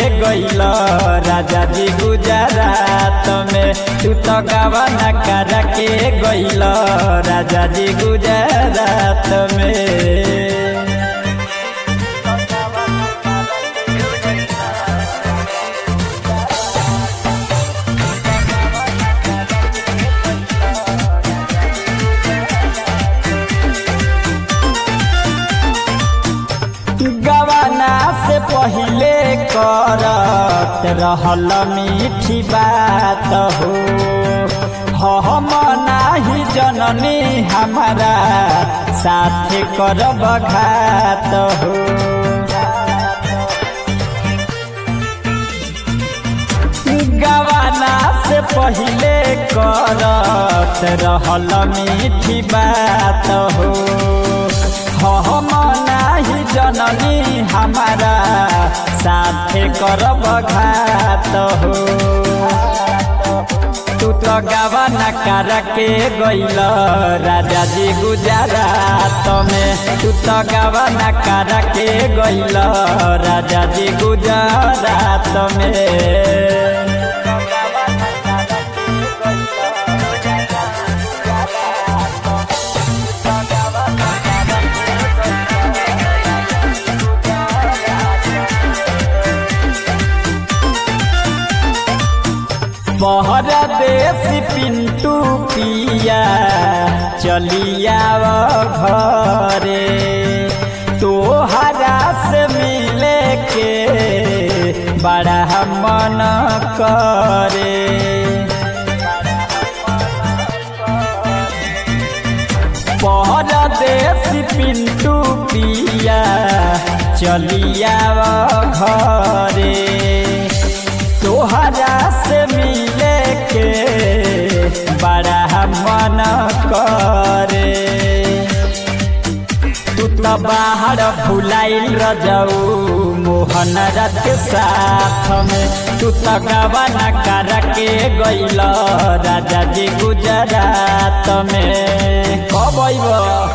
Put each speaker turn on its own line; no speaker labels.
गइल राजा जी गुजरात में तू तो गवाना कर के गइल राजा जी गुजरात में गवाना से पहिले करत रहल मीठी बात हो हम नाही जननी हमारा साथ करब घात हो गवाना से पहिले करत रहल मीठी बात हो हम नाही जननी हमारा साथ करब घात हो तू तो गवाना कर के गइल राजा जी गुजरात में तू तो गवाना कर के गइल राजा जी गुजरात में बहरा देश पिंटू पिया चलिया घरे तोहरा से मिले के बड़ा मन करे परदेश पिंटू पिया चलिया घरे तोहरा से मिले के बड़ा मन करे तू तो बाहर भुलाइल रजऊ मोहन रथ के साथ में तू तो गवाना कर के गइल राजा जी गुजरात में कब अइब